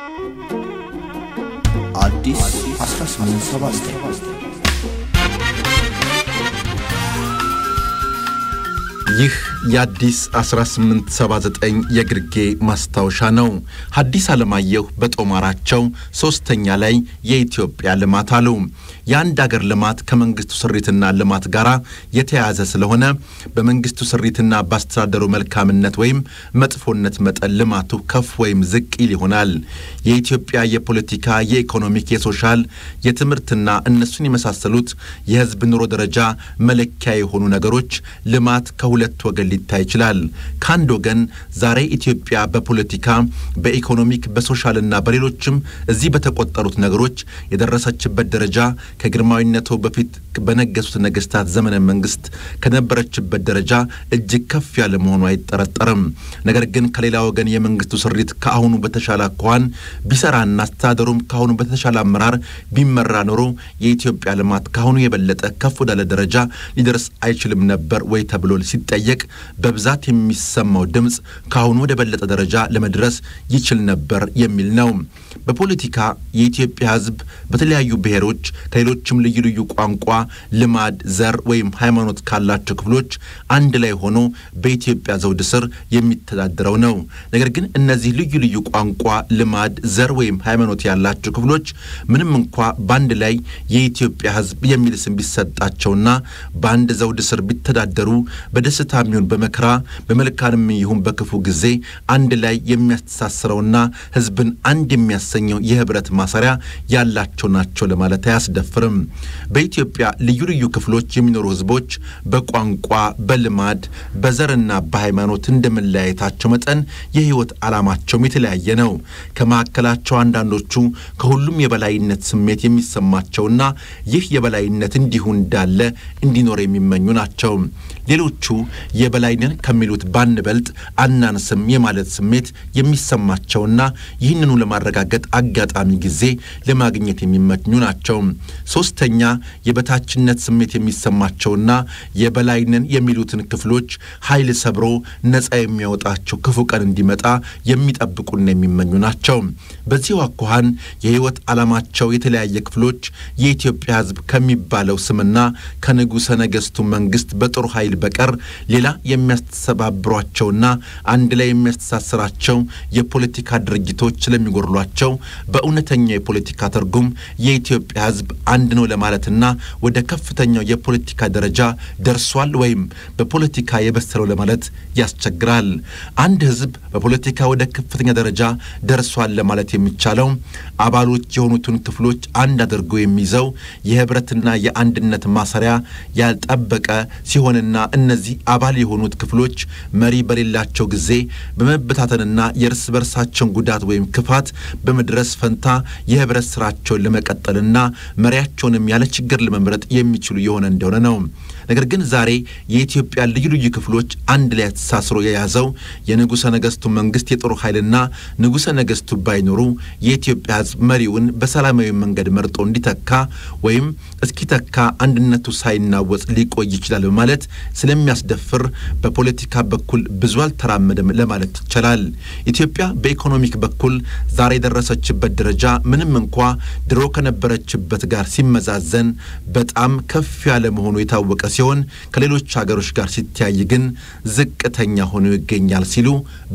አዲስ 1879 ይህ የአዲስ 1879 የግርጌ ማስታወሻ ነው። ሐዲስ ዓለማየሁ በጦማራቸው ሦስተኛ ላይ የኢትዮጵያ ልማት አሉ። የአንድ አገር ልማት ከመንግስቱ ስሪትና ልማት ጋር የተያያዘ ስለሆነ በመንግስቱ ስሪትና በአስተዳደሩ መልካምነት ወይም መጥፎነት መጠን ልማቱ ከፍ ወይም ዝቅ ይል ይሆናል። የኢትዮጵያ የፖለቲካ፣ የኢኮኖሚክ፣ የሶሻል፣ የትምህርትና እነሱን የመሳሰሉት የሕዝብ ኑሮ ደረጃ መለኪያ የሆኑ ነገሮች ልማት ከሁለት ወገን ሊታይ ይችላል። ከአንድ ወገን ዛሬ ኢትዮጵያ በፖለቲካ፣ በኢኮኖሚክ፣ በሶሻልና በሌሎችም እዚህ በተቆጠሩት ነገሮች የደረሰችበት ደረጃ ከግርማዊነቱ በፊት በነገሱት ነገስታት ዘመነ መንግስት ከነበረችበት ደረጃ እጅግ ከፍ ያለ መሆኑ አይጠረጠርም። ነገር ግን ከሌላ ወገን የመንግስቱ ስሪት ከአሁኑ በተሻለ አኳኋን ቢሰራና አስተዳደሩም ከአሁኑ በተሻለ አመራር ቢመራ ኖሮ የኢትዮጵያ ልማት ከአሁኑ የበለጠ ከፍ ወዳለ ደረጃ ሊደርስ አይችልም ነበር ወይ ተብሎ ሲጠየቅ በብዛት የሚሰማው ድምፅ ከአሁኑ ወደ በለጠ ደረጃ ለመድረስ ይችል ነበር የሚል ነው። በፖለቲካ የኢትዮጵያ ሕዝብ በተለያዩ ብሔሮች ከሌሎችም ልዩ ልዩ ቋንቋ፣ ልማድ፣ ዘር ወይም ሃይማኖት ካላቸው ክፍሎች አንድ ላይ ሆኖ በኢትዮጵያ ዘውድ ስር የሚተዳደረው ነው። ነገር ግን እነዚህ ልዩ ልዩ ቋንቋ፣ ልማድ፣ ዘር ወይም ሃይማኖት ያላቸው ክፍሎች ምንም እንኳ በአንድ ላይ የኢትዮጵያ ሕዝብ የሚል ስም ቢሰጣቸውና በአንድ ዘውድ ስር ቢተዳደሩ በደስታ ይሁን በመከራ በመልካም ይሁን በክፉ ጊዜ አንድ ላይ የሚያስተሳስረውና ሕዝብን አንድ የሚያሰኘው የህብረት ማሰሪያ ያላቸው ናቸው ለማለት አያስደፍርም። በኢትዮጵያ ልዩ ልዩ ክፍሎች የሚኖሩ ህዝቦች በቋንቋ፣ በልማድ፣ በዘርና በሃይማኖት እንደመለያየታቸው መጠን የህይወት ዓላማቸውም የተለያየ ነው። ከመካከላቸው አንዳንዶቹ ከሁሉም የበላይነት ስሜት የሚሰማቸውና ይህ የበላይነት እንዲሁ እንዳለ እንዲኖር የሚመኙ ናቸው። ሌሎቹ የበላይነን ከሚሉት ባንበልጥ አናንስም የማለት ስሜት የሚሰማቸውና ይህንኑ ለማረጋገጥ አጋጣሚ ጊዜ ለማግኘት የሚመኙ ናቸው። ሶስተኛ የበታችነት ስሜት የሚሰማቸውና የበላይነን የሚሉትን ክፍሎች ኃይል ሰብሮ ነፃ የሚያወጣቸው ክፉ ቀን እንዲመጣ የሚጠብቁና የሚመኙ ናቸው። በዚሁ አኳኋን የህይወት ዓላማቸው የተለያየ ክፍሎች የኢትዮጵያ ህዝብ ከሚባለው ስምና ከንጉሠ ነገሥቱ መንግስት በጦር ኃይል በቀር ሌላ የሚያስተባብሯቸውና አንድ ላይ የሚያስተሳስራቸው የፖለቲካ ድርጅቶች ስለሚጎድሏቸው በእውነተኛ የፖለቲካ ትርጉም የኢትዮጵያ ህዝብ አንድ ነው ለማለትና ወደ ከፍተኛው የፖለቲካ ደረጃ ደርሷል ወይም በፖለቲካ የበሰለው ለማለት ያስቸግራል። አንድ ህዝብ በፖለቲካ ወደ ከፍተኛ ደረጃ ደርሷል ለማለት የሚቻለው አባሎች የሆኑትን ክፍሎች አንድ አድርጎ የሚይዘው የህብረትና የአንድነት ማሰሪያ ያልጠበቀ ሲሆንና እነዚህ አባል የሆኑት ክፍሎች መሪ በሌላቸው ጊዜ በመበታተንና የእርስ በርሳቸውን ጉዳት ወይም ክፋት በመድረስ ፈንታ የህብረት ስራቸውን ለመቀጠልና መሪያቸውንም ያለ ችግር ለመምረጥ የሚችሉ የሆነ እንደሆነ ነው። ነገር ግን ዛሬ የኢትዮጵያ ልዩ ልዩ ክፍሎች አንድ ላይ ተሳስሮ የያዘው የንጉሠ ነገሥቱ መንግስት የጦር ኃይልና ንጉሠ ነገሥቱ ባይኖሩ የኢትዮጵያ ህዝብ መሪውን በሰላማዊ መንገድ መርጦ እንዲተካ ወይም እስኪተካ አንድነቱ ሳይናወጽ ሊቆይ ይችላል በማለት ስለሚያስደፍር በፖለቲካ በኩል ብዙ አልተራመደም ለማለት ይቻላል። ኢትዮጵያ በኢኮኖሚክ በኩል ዛሬ የደረሰችበት ደረጃ ምንም እንኳ ድሮ ከነበረችበት ጋር ሲመዛዘን በጣም ከፍ ያለ መሆኑ የታወቀ ሲሆን ከሌሎች ሀገሮች ጋር ሲተያይ ግን ዝቅተኛ ሆኖ ይገኛል ሲሉ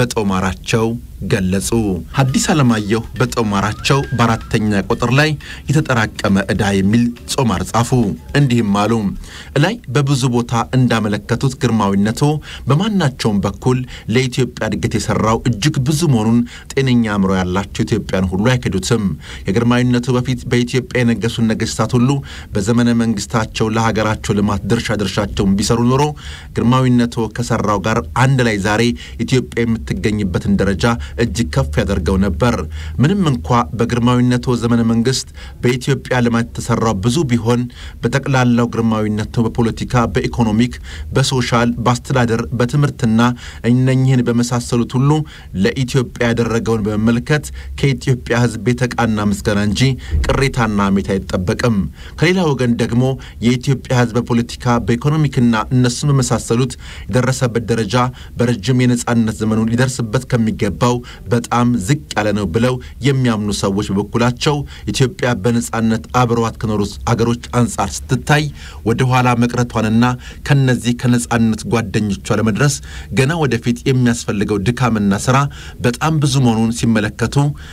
በጦማራቸው ገለጹ። ሐዲስ ዓለማየሁ በጦማራቸው በአራተኛ ቁጥር ላይ የተጠራቀመ ዕዳ የሚል ጾማር ጻፉ። እንዲህም አሉ። እላይ በብዙ ቦታ እንዳመለከቱት ግርማዊነቶ በማናቸውም በኩል ለኢትዮጵያ እድገት የሠራው እጅግ ብዙ መሆኑን ጤነኛ አእምሮ ያላቸው ኢትዮጵያን ሁሉ አይክዱትም። ከግርማዊነቱ በፊት በኢትዮጵያ የነገሱን ነገሥታት ሁሉ በዘመነ መንግስታቸው ለሀገራቸው ልማት ድርሻ ድርሻቸውን ቢሰሩ ኖሮ ግርማዊነቶ ከሠራው ጋር አንድ ላይ ዛሬ ኢትዮጵያ የምትገኝበትን ደረጃ እጅግ ከፍ ያደርገው ነበር። ምንም እንኳ በግርማዊነቶ ዘመነ መንግስት በኢትዮጵያ ልማት የተሰራው ብዙ ቢሆን በጠቅላላው ግርማዊነቶ በፖለቲካ፣ በኢኮኖሚክ፣ በሶሻል፣ በአስተዳደር፣ በትምህርትና እነኝህን በመሳሰሉት ሁሉ ለኢትዮጵያ ያደረገውን በመመልከት ከኢትዮጵያ ሕዝብ የተቃና ምስጋና እንጂ ቅሬታና ሐሜት አይጠበቅም። ከሌላ ወገን ደግሞ የኢትዮጵያ ሕዝብ በፖለቲካ በኢኮኖሚክና እነሱን በመሳሰሉት የደረሰበት ደረጃ በረጅም የነጻነት ዘመኑ ሊደርስበት ከሚገባው በጣም ዝቅ ያለ ነው ብለው የሚያምኑ ሰዎች በበኩላቸው ኢትዮጵያ በነጻነት አብረዋት ከኖሩት አገሮች አንጻር ስትታይ ወደ ኋላ መቅረቷንና ከነዚህ ከነጻነት ጓደኞቿ ለመድረስ ገና ወደፊት የሚያስፈልገው ድካምና ስራ በጣም ብዙ መሆኑን ሲመለከቱ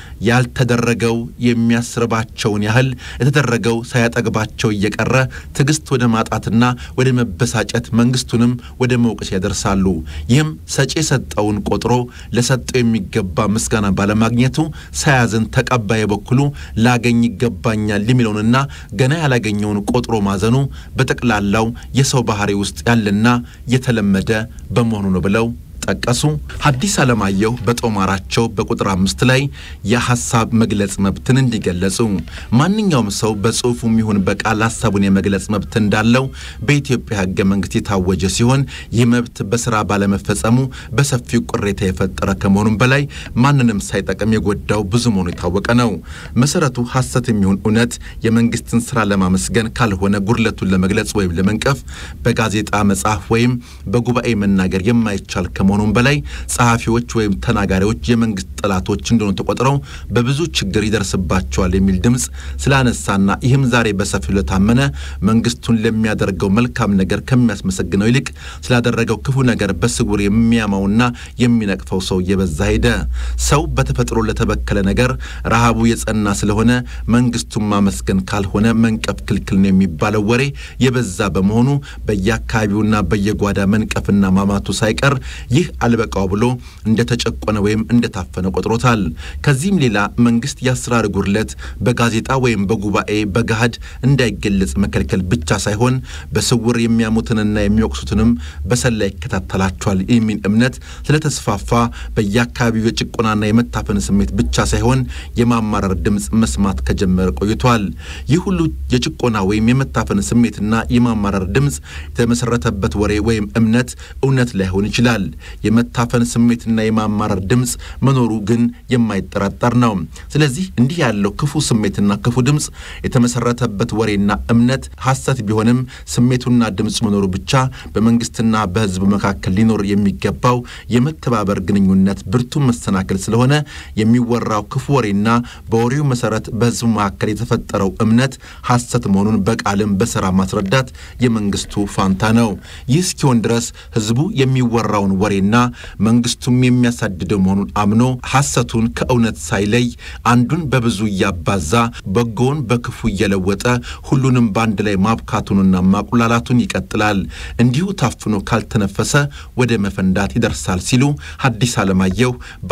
ያልተደረገው የሚያስርባቸውን ያህል የተደረገው ሳያጠግባቸው እየቀረ ትዕግስት ወደ ማጣትና ወደ መበሳጨት መንግስቱንም ወደ መውቀስ ያደርሳሉ። ይህም ሰጪ የሰጠውን ቆጥሮ ለሰጠው የሚገባ ምስጋና ባለማግኘቱ ሳያዝን ተቀባይ በኩሉ ላገኝ ይገባኛል የሚለውንና ገና ያላገኘውን ቆጥሮ ማዘኑ በጠቅላላው የሰው ባህሪ ውስጥ ያለና የተለመደ በመሆኑ ነው ብለው ጠቀሱ። ሐዲስ ዓለማየሁ በጦማራቸው በቁጥር አምስት ላይ የሐሳብ መግለጽ መብትን እንዲገለጹ ማንኛውም ሰው በጽሑፉም ይሁን በቃል ሐሳቡን የመግለጽ መብት እንዳለው በኢትዮጵያ ሕገ መንግሥት የታወጀ ሲሆን ይህ መብት በሥራ ባለመፈጸሙ በሰፊው ቅሬታ የፈጠረ ከመሆኑም በላይ ማንንም ሳይጠቅም የጎዳው ብዙ መሆኑ የታወቀ ነው። መሰረቱ ሐሰት የሚሆን እውነት የመንግስትን ሥራ ለማመስገን ካልሆነ ጉድለቱን ለመግለጽ ወይም ለመንቀፍ በጋዜጣ መጽሐፍ ወይም በጉባኤ መናገር የማይቻል ከመሆኑ ከመሆኑም በላይ ጸሐፊዎች ወይም ተናጋሪዎች የመንግስት ጠላቶች እንደሆኑ ተቆጥረው በብዙ ችግር ይደርስባቸዋል የሚል ድምፅ ስላነሳና ይህም ዛሬ በሰፊው ለታመነ መንግስቱን ለሚያደርገው መልካም ነገር ከሚያስመሰግነው ይልቅ ስላደረገው ክፉ ነገር በስውር የሚያማውና የሚነቅፈው ሰው እየበዛ ሄደ። ሰው በተፈጥሮ ለተበከለ ነገር ረሃቡ የጸና ስለሆነ መንግስቱን ማመስገን ካልሆነ መንቀፍ ክልክል ነው የሚባለው ወሬ የበዛ በመሆኑ በየአካባቢውና በየጓዳ መንቀፍና ማማቱ ሳይቀር ይህ አልበቃው ብሎ እንደተጨቆነ ወይም እንደታፈነ ቆጥሮታል። ከዚህም ሌላ መንግስት የአሰራር ጉድለት በጋዜጣ ወይም በጉባኤ በገሃድ እንዳይገለጽ መከልከል ብቻ ሳይሆን በስውር የሚያሙትንና የሚወቅሱትንም በሰላ ይከታተላቸዋል የሚል እምነት ስለተስፋፋ በየአካባቢው የጭቆናና የመታፈን ስሜት ብቻ ሳይሆን የማማረር ድምፅ መስማት ከጀመረ ቆይቷል። ይህ ሁሉ የጭቆና ወይም የመታፈን ስሜትና የማማረር ድምፅ የተመሰረተበት ወሬ ወይም እምነት እውነት ላይሆን ይችላል። የመታፈን ስሜትና የማማረር ድምፅ መኖሩ ግን የማይጠራጠር ነው። ስለዚህ እንዲህ ያለው ክፉ ስሜትና ክፉ ድምፅ የተመሰረተበት ወሬና እምነት ሐሰት ቢሆንም ስሜቱና ድምፅ መኖሩ ብቻ በመንግስትና በሕዝብ መካከል ሊኖር የሚገባው የመተባበር ግንኙነት ብርቱ መሰናክል ስለሆነ የሚወራው ክፉ ወሬና በወሬው መሰረት በሕዝቡ መካከል የተፈጠረው እምነት ሐሰት መሆኑን በቃልም በስራ ማስረዳት የመንግስቱ ፋንታ ነው። ይህ እስኪሆን ድረስ ሕዝቡ የሚወራውን ወሬና መንግስቱም የሚያሳድደው መሆኑን አምኖ ሐሰቱን ከእውነት ሳይለይ አንዱን በብዙ እያባዛ በጎውን በክፉ እየለወጠ ሁሉንም በአንድ ላይ ማብካቱንና ማቁላላቱን ይቀጥላል። እንዲሁ ታፍኖ ካልተነፈሰ ወደ መፈንዳት ይደርሳል ሲሉ ሐዲስ ዓለማየሁ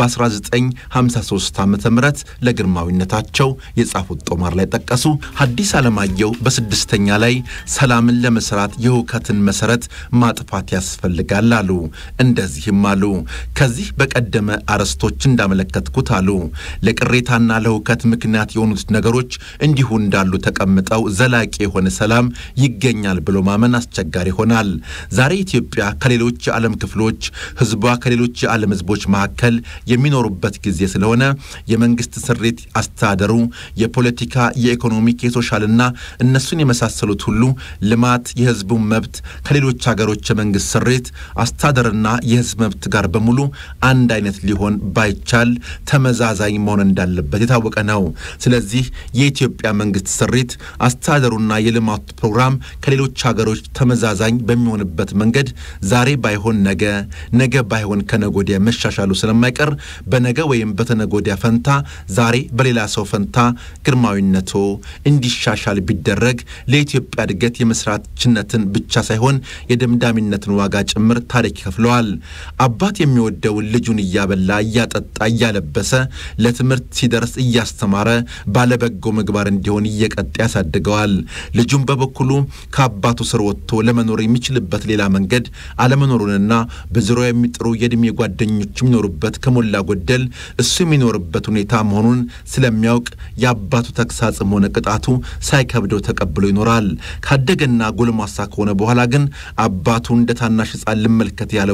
በ1953 ዓ ም ለግርማዊነታቸው የጻፉት ጦማር ላይ ጠቀሱ። ሐዲስ ዓለማየሁ በስድስተኛ ላይ ሰላምን ለመስራት የሁከትን መሰረት ማጥፋት ያስፈልጋል አሉ። እንደዚህም አሉ። ከዚህ በቀደመ አርዕስቶች እንዳመለከትኩት አሉ ለቅሬታና ለሁከት ምክንያት የሆኑት ነገሮች እንዲሁ እንዳሉ ተቀምጠው ዘላቂ የሆነ ሰላም ይገኛል ብሎ ማመን አስቸጋሪ ይሆናል። ዛሬ ኢትዮጵያ ከሌሎች የዓለም ክፍሎች ሕዝቧ ከሌሎች የዓለም ሕዝቦች መካከል የሚኖሩበት ጊዜ ስለሆነ የመንግስት ስሪት፣ አስተዳደሩ፣ የፖለቲካ፣ የኢኮኖሚክ፣ የሶሻልና እነሱን የመሳሰሉት ሁሉ ልማት፣ የሕዝቡን መብት ከሌሎች ሀገሮች የመንግስት ስሪት አስተዳደርና የህዝብ መብት ጋር በሙሉ አንድ አይነት ሊሆን ባይቻል ተመዛዛኝ መሆን እንዳለበት የታወቀ ነው። ስለዚህ የኢትዮጵያ መንግስት ስሪት አስተዳደሩና የልማቱ ፕሮግራም ከሌሎች ሀገሮች ተመዛዛኝ በሚሆንበት መንገድ ዛሬ ባይሆን ነገ፣ ነገ ባይሆን ከነጎዲያ መሻሻሉ ስለማይቀር በነገ ወይም በተነጎዲያ ፈንታ ዛሬ በሌላ ሰው ፈንታ ግርማዊነቶ እንዲሻሻል ቢደረግ ለኢትዮጵያ እድገት የመስራችነትን ብቻ ሳይሆን የደምዳሚነትን ዋጋ ጭምር ታሪክ ይከፍለዋል። አባት የሚወደውን ልጁን እያበላ እያጠጣ እያለበሰ ለትምህርት ሲደርስ እያስተማረ ባለበጎ ምግባር እንዲሆን እየቀጣ ያሳድገዋል። ልጁም በበኩሉ ከአባቱ ስር ወጥቶ ለመኖር የሚችልበት ሌላ መንገድ አለመኖሩንና በዙሪያው የሚጥሩ የዕድሜ ጓደኞች የሚኖሩበት ከሞላ ጎደል እሱ የሚኖርበት ሁኔታ መሆኑን ስለሚያውቅ የአባቱ ተግሳጽም ሆነ ቅጣቱ ሳይከብደው ተቀብሎ ይኖራል። ካደገና ጎልማሳ ከሆነ በኋላ ግን አባቱ እንደ ታናሽ ሕፃን ልመልከት ያለው እንደሆነ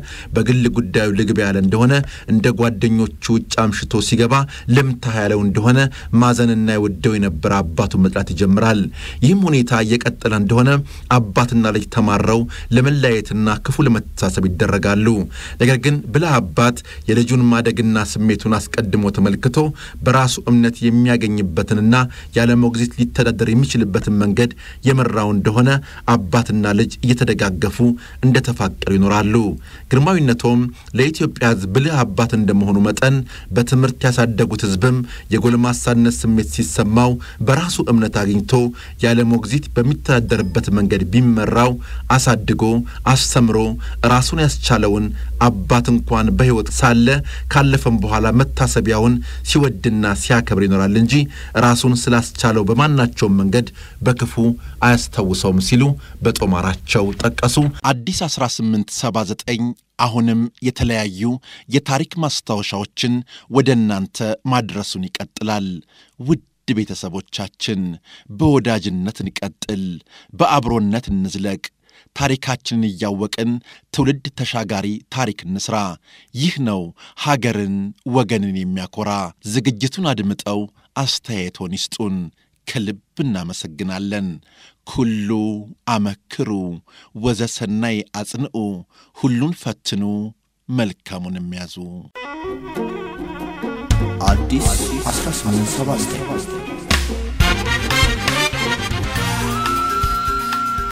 በግል ጉዳዩ ልግባ ያለ እንደሆነ እንደ ጓደኞቹ ውጭ አምሽቶ ሲገባ ልምታ ያለው እንደሆነ ማዘንና የወደው የነበረ አባቱን መጥላት ይጀምራል። ይህም ሁኔታ እየቀጠለ እንደሆነ አባትና ልጅ ተማረው ለመለያየትና ክፉ ለመተሳሰብ ይደረጋሉ። ነገር ግን ብልህ አባት የልጁን ማደግና ስሜቱን አስቀድሞ ተመልክቶ በራሱ እምነት የሚያገኝበትንና ያለ ሞግዚት ሊተዳደር የሚችልበትን መንገድ የመራው እንደሆነ አባትና ልጅ እየተደጋገፉ እንደተፋቀሩ ይኖራሉ። ግርማዊነቶም ለኢትዮጵያ ሕዝብ ብልህ አባት እንደመሆኑ መጠን በትምህርት ያሳደጉት ሕዝብም የጎልማሳነት ስሜት ሲሰማው በራሱ እምነት አግኝቶ ያለ ሞግዚት በሚተዳደርበት መንገድ ቢመራው አሳድጎ አስተምሮ ራሱን ያስቻለውን አባት እንኳን በሕይወት ሳለ ካለፈም በኋላ መታሰቢያውን ሲወድና ሲያከብር ይኖራል እንጂ ራሱን ስላስቻለው በማናቸውም መንገድ በክፉ አያስታውሰውም ሲሉ በጦማራቸው ጠቀሱ። አዲስ 1879 አሁንም የተለያዩ የታሪክ ማስታወሻዎችን ወደ እናንተ ማድረሱን ይቀጥላል። ውድ ቤተሰቦቻችን በወዳጅነት እንቀጥል፣ በአብሮነት እንዝለቅ። ታሪካችንን እያወቅን ትውልድ ተሻጋሪ ታሪክ እንስራ። ይህ ነው ሀገርን ወገንን የሚያኮራ። ዝግጅቱን አድምጠው አስተያየቶን ይስጡን። ከልብ እናመሰግናለን። ኩሉ አመክሩ ወዘሰናይ አጽንዑ፣ ሁሉን ፈትኑ መልካሙን የሚያዙ አዲስ 1879